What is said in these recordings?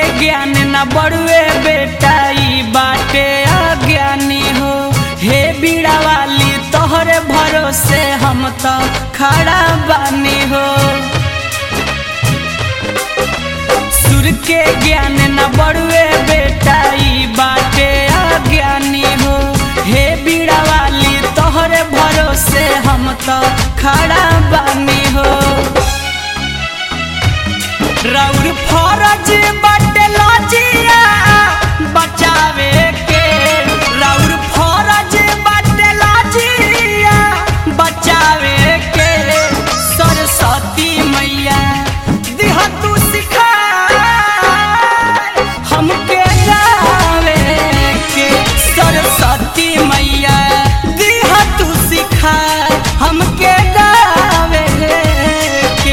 ज्ञान न बड़ुए बेटा ई बाटे अज्ञानी हो हे बीड़ा वाली तोहरे भरोसे हम तो खड़ा बानी हो सुर के ज्ञान न बड़ुए बेटा ई बाटे अज्ञानी हो हे बीड़ा वाली तोहरे भरोसे हम तो खड़ा बानी हो रौर फरज बाटे लजिया बचावे के रौर फरज बाटे लजिया बचावे के सरस्वती मैया दिह तू सिखा हमके गावे के सरस्वती मैया दिह तू सिखा हमके गावे के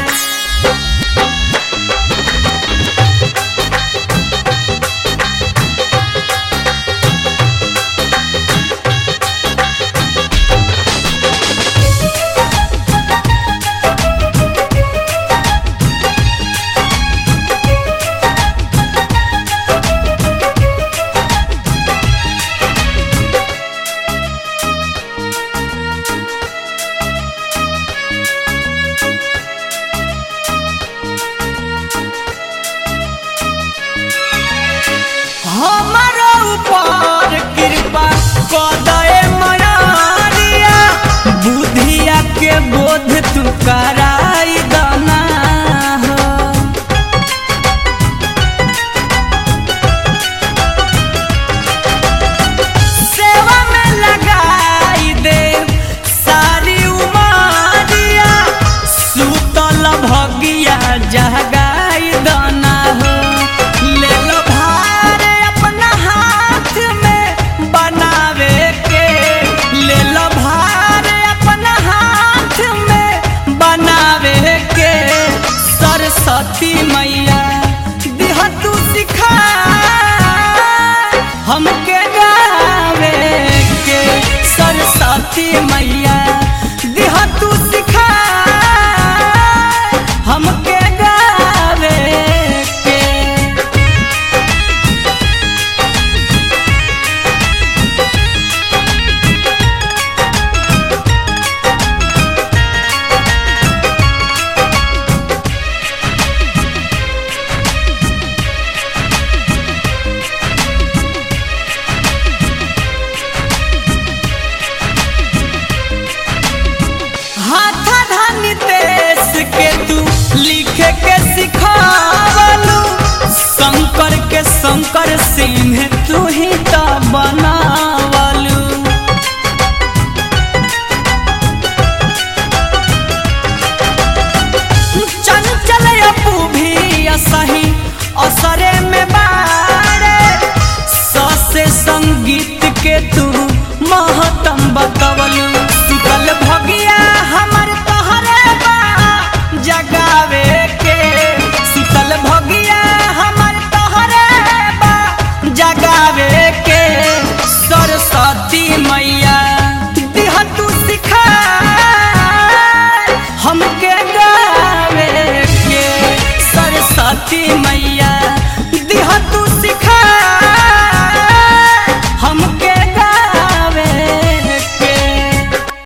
हमारा ऊपर कृपा कदे मनारिया बुधिया के बोध तू कराई दना हो सेवा में लगाई दे सारी उमारिया सुतल भगिया जगाई दना हो ले लो भार अपना हाथ में बनावे के ले लो भार अपना हाथ में बनावे के सरस्वती मैया दिह तू सिखा हमके गावे के सरस्वती मैया दिह तू सिखा हमके गावे के हाथा धानी देश के तू लिखे के सिखावलू शंकर के शंकर सिंह